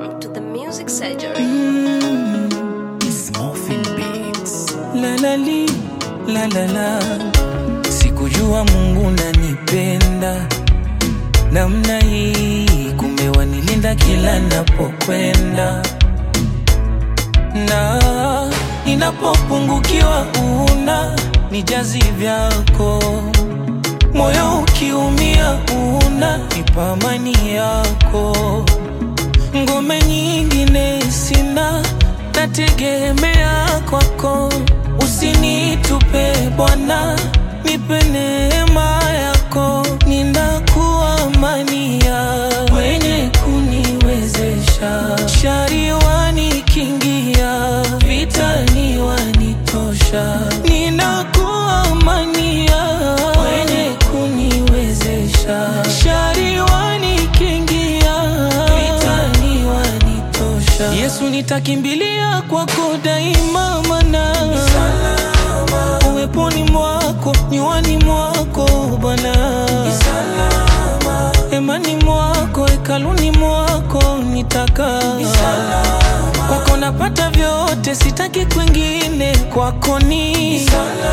Welcome to the Music Surgery. It's Morphin Beats. La la li, la la la. Sikujua Mungu nanipenda namna hii, kumbe wanilinda kila napokwenda, na ninapopungukiwa una nijazi vyako, moyo ukiumia una nipa amani yako ngome nyingine sina, nategemea kwako. Usinitupe Bwana, nipe neema yako, ninakuwa amania wenye kuniwezesha, shari wanikingia, vitani wanitosha, ninakuwa amania wenye kuniwezesha, shari wanikingia, vitani wanitosha. Yesu nitakimbilia kwako daima, mana uweponi mwako, nywani mwako Bwana, hemani mwako, hekaluni mwako nitakaa kwako, napata vyote, sitaki kwingine, kwako ni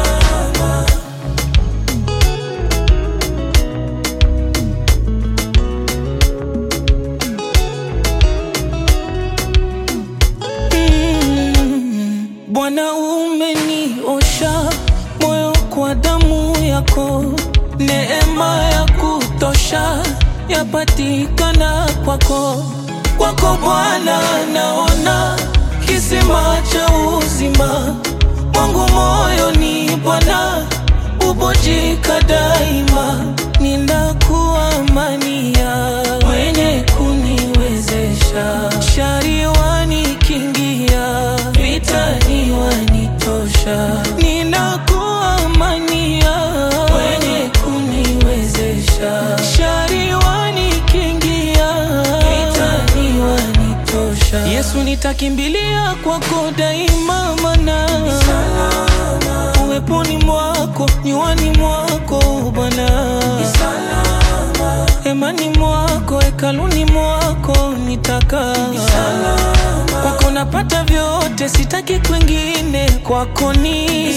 Mm, Bwana umeniosha moyo kwa damu yako, neema ya kutosha yapatikana kwako. Kwako Bwana naona kisima cha uzima, mwangu moyoni Bwana ubojika daima, ninakuwa amania wenye kuniwezesha, shari wanikingia, vitani wanitosha, ninakuwa amania wenye kuniwezesha, shari wanikingia, vitani wanitosha. Yesu nitakimbilia kwako daima, mana uweponi mwako, nywani mwako Bwana, hemani mwako, hekaluni mwako nitakaa kwako, napata vyote, sitaki kwingine, kwako ni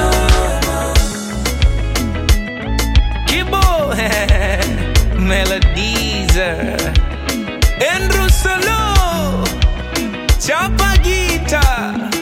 Kibo Melodies Andrew Solo Chapa Gita